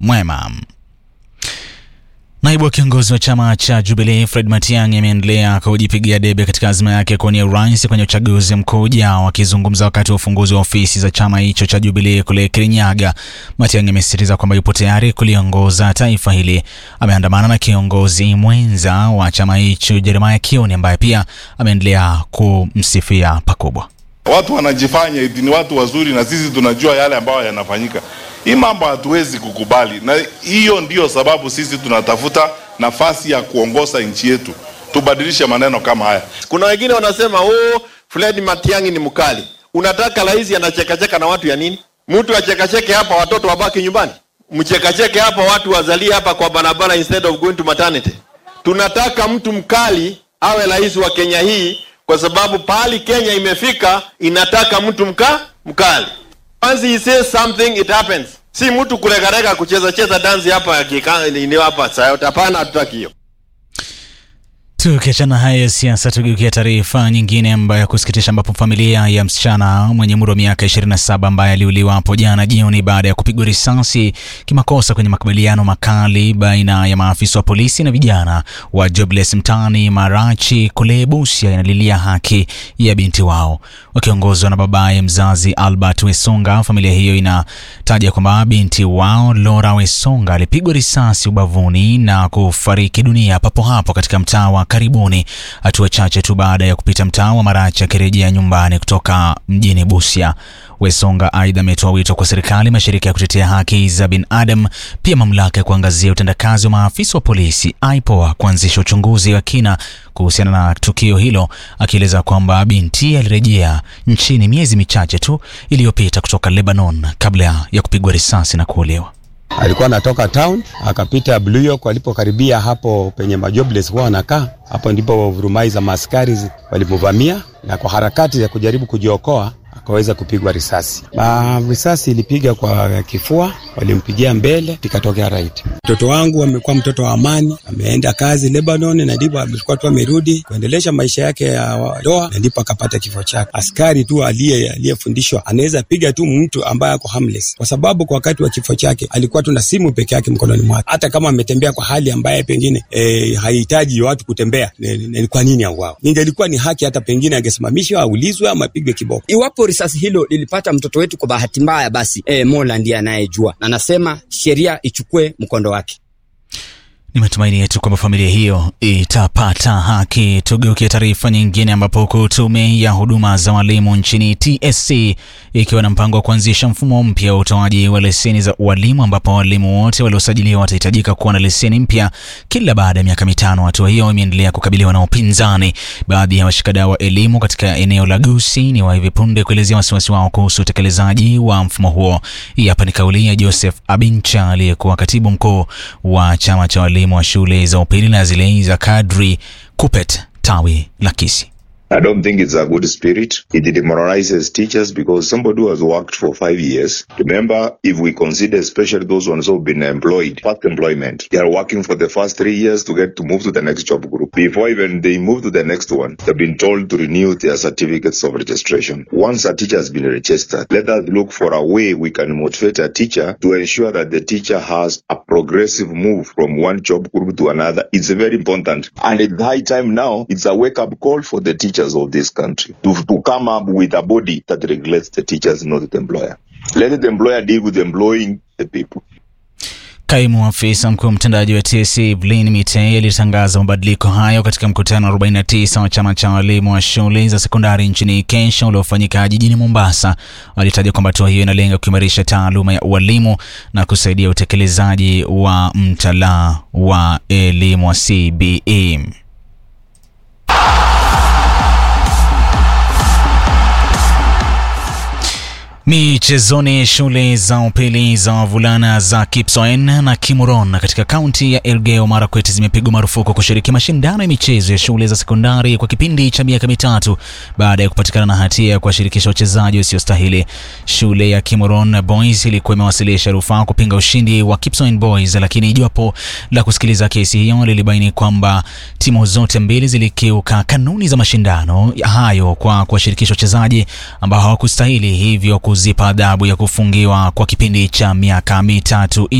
mwema. Naibu wa kiongozi wa chama cha Jubilee Fred Matiang'i ameendelea kujipigia debe katika azma yake kuwania urais kwenye uchaguzi mkuu ujao. Akizungumza wakati wa ufunguzi wa ofisi za chama hicho cha Jubilee kule Kirinyaga, Matiang'i amesisitiza kwamba yupo tayari kuliongoza taifa hili. Ameandamana na kiongozi mwenza wa chama hicho Jeremiah Kioni ambaye pia ameendelea kumsifia pakubwa. Watu wanajifanya eti ni watu wazuri, na sisi tunajua yale ambayo yanafanyika. Hii mambo hatuwezi kukubali, na hiyo ndiyo sababu sisi tunatafuta nafasi ya kuongoza nchi yetu, tubadilishe maneno kama haya. Kuna wengine wanasema oh, Fred Matiang'i ni mkali. Unataka rais anachekacheka na watu ya nini? Mtu achekacheke hapa, watoto wabaki nyumbani? Mchekacheke hapa, watu wazalie hapa kwa barabara instead of going to maternity? Tunataka mtu mkali awe rais wa Kenya hii, kwa sababu pahali Kenya imefika inataka mtu mka mkali. Once he says something it happens. Si mtu kuregarega kucheza cheza dansi hapa ni hapa saa hapana, hatutaki hiyo. Tukiachana haya ya siasa, tugeukia taarifa nyingine ambayo ya kusikitisha, ambapo familia ya msichana mwenye umri wa miaka 27 ambaye aliuliwa hapo jana jioni baada ya kupigwa risasi kimakosa kwenye makabiliano makali baina ya maafisa wa polisi na vijana wa Jobless mtaani Marachi kule Busia inalilia haki ya binti wao. Wakiongozwa na babaye mzazi Albert Wesonga, familia hiyo inataja kwamba binti wao Laura Wesonga alipigwa risasi ubavuni na kufariki dunia papo hapo katika mtaa wa karibuni, hatua chache tu baada ya kupita mtaa wa Marachi akirejea nyumbani kutoka mjini Busia. Wesonga aidha ametoa wito kwa serikali, mashirika ya kutetea haki za binadamu, pia mamlaka ya kuangazia utendakazi wa maafisa wa polisi IPOA kuanzisha uchunguzi wa kina kuhusiana na tukio hilo, akieleza kwamba binti alirejea nchini miezi michache tu iliyopita kutoka Lebanon kabla ya kupigwa risasi na kuuliwa. Alikuwa anatoka town akapita Blue York, walipokaribia hapo penye majobless huwa wanakaa hapo, ndipo vurumai za maaskari walimvamia na kwa harakati za kujaribu kujiokoa akaweza kupigwa risasi. Na risasi ilipiga kwa kifua, walimpigia mbele, ikatokea right. Mtoto wangu amekuwa mtoto wa amani, ameenda kazi Lebanon, na ndipo alikuwa tu amerudi kuendelesha maisha yake ya ndoa, na ndipo akapata kifo chake. Askari tu aliye aliyefundishwa anaweza piga tu mtu ambaye ako harmless, kwa sababu kwa wakati wa kifo chake alikuwa tu na simu peke yake mkononi mwake. Hata kama ametembea kwa hali ambaye pengine e, haihitaji watu kutembea, ni kwa nini auawe? Ningelikuwa ni haki, hata pengine angesimamishwa, aulizwe ama apigwe kiboko. Iwapo risasi hilo lilipata mtoto wetu kwa bahati mbaya, basi e, Mola ndiye anayejua, na nasema sheria ichukue mkondo wake. Ni matumaini yetu kwamba familia hiyo itapata haki. Tugeukie taarifa nyingine, ambapo huku tume ya huduma za walimu nchini TSC ikiwa na mpango wa kuanzisha mfumo mpya wa utoaji wa leseni za ualimu, ambapo walimu wote waliosajiliwa watahitajika kuwa na leseni mpya kila baada ya miaka mitano. Hatua hiyo imeendelea kukabiliwa na upinzani, baadhi ya washikadau wa elimu katika eneo la Gusii ni wa hivi punde kuelezea wasiwasi wao kuhusu utekelezaji wa mfumo huo. Hii hapa ni kauli ya Joseph Abincha aliyekuwa katibu mkuu wa chama cha walimu wa shule za upili na zile za kadri KUPPET tawi la Kisii. I don't think it's a good spirit. It demoralizes teachers because somebody who has worked for five years. Remember, if we consider especially those ones who have been employed, first employment, they are working for the first three years to get to move to the next job group. Before even they move to the next one, they've been told to renew their certificates of registration. Once a teacher has been registered, let us look for a way we can motivate a teacher to ensure that the teacher has a progressive move from one job group to another. It's very important. And it's high time now, it's a wake-up call for the teacher of this country to, to come up with a body that regulates the teachers, not the employer. Let the employer deal with employing the people. Kaimu afisa mkuu mtendaji wa TSC Evelyn Mitei alitangaza mabadiliko hayo katika mkutano wa 49 wa chama cha walimu wa shule za sekondari nchini Kenya uliofanyika jijini Mombasa. Alitaja kwamba hatua hiyo inalenga kuimarisha taaluma ya ualimu na kusaidia utekelezaji wa mtaala wa elimu wa CBE. Michezoni, shule za upili za wavulana za Kipsoen na Kimuron katika kaunti ya Elgeyo Marakwet zimepigwa marufuku kushiriki mashindano ya michezo ya shule za sekondari kwa kipindi cha miaka mitatu baada ya kupatikana na hatia ya kuwashirikisha wachezaji wasiostahili. Shule ya Kimuron Boys ilikuwa imewasilisha rufaa kupinga ushindi wa Kipsoen Boys, lakini jopo la kusikiliza kesi hiyo lilibaini kwamba timu zote mbili zilikiuka kanuni za mashindano hayo kwa kuwashirikisha wachezaji ambao hawakustahili, hivyo kuzipa adhabu ya kufungiwa kwa kipindi cha miaka mitatu.